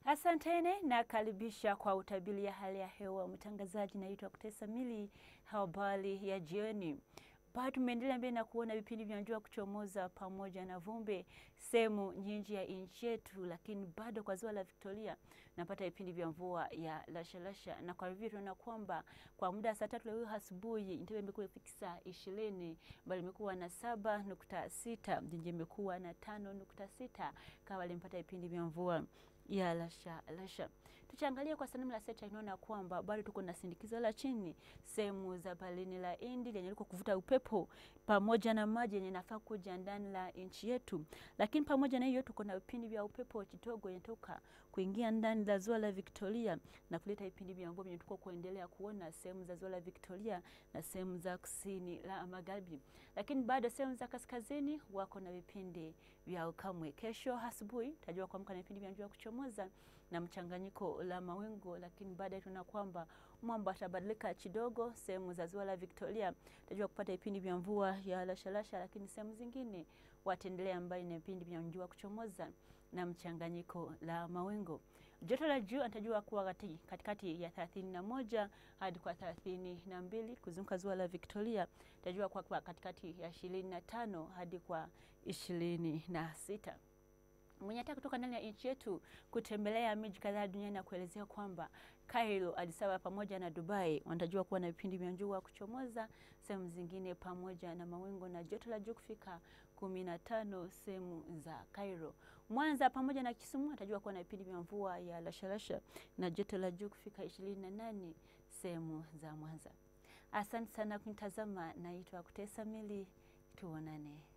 Asantene na karibisha kwa utabiri ya hali ya hewa. Mtangazaji naitwa Kutesa Mili. Habari ya jioni. Bado tumeendelea mbele na kuona vipindi vya jua kuchomoza pamoja na vumbi sehemu nyingi ya nchi yetu, lakini bado kwa ziwa la Victoria napata vipindi vya mvua ya lashalasha, na kwa hivyo tunaona kwamba kwa muda saa tatu leo asubuhi Entebbe imekuwa ifikisa ishirini, bali imekuwa na saba nukta sita Jinji imekuwa na tano nukta sita kawa limpata vipindi vya mvua ya lasha lasha. Tukiangalia kwa sanamu la seta inaona kwamba bado tuko na sindikizo la chini sehemu za balini la Hindi lenye liko kuvuta upepo pamoja na maji yenye nafaa kuja ndani la nchi yetu, lakini pamoja na hiyo tuko na vipindi vya upepo kidogo yanatoka kuingia ndani la ziwa la Victoria na kuleta vipindi vya mvua vyenye tuko kuendelea kuona sehemu za ziwa la Victoria na sehemu za kusini la magharibi, lakini bado sehemu za kaskazini wako na vipindi vya ukamwe. Kesho asubuhi tajua kuamka na vipindi vya jua kuchomoza na mchanganyiko la mawingu, lakini baadaye tunaona kwamba mwamba atabadilika kidogo. Sehemu za ziwa la Victoria tajua kupata vipindi vya mvua ya lashalasha, lakini sehemu zingine wataendelea mbali na vipindi vya jua kuchomoza na mchanganyiko la mawingu. Joto la juu atajua kuwa katikati ya thelathini na moja hadi kwa thelathini na mbili kuzunguka ziwa la Victoria tajua kuwa katikati ya ishirini na tano hadi kwa ishirini na sita mwenye ataka kutoka ndani ya nchi yetu kutembelea miji kadhaa duniani na kuelezea kwamba Cairo, Addis Ababa pamoja na Dubai wanatajua kuwa na vipindi vya jua kuchomoza, sehemu zingine pamoja na mawingu na joto la juu kufika kumi na tano sehemu za Cairo. Mwanza pamoja na Kisumu atajua kuwa na vipindi vya mvua ya lashalasha na joto la juu kufika ishirini na nane sehemu za Mwanza. Asante sana kunitazama, naitwa Kutesa Mili, tuonane.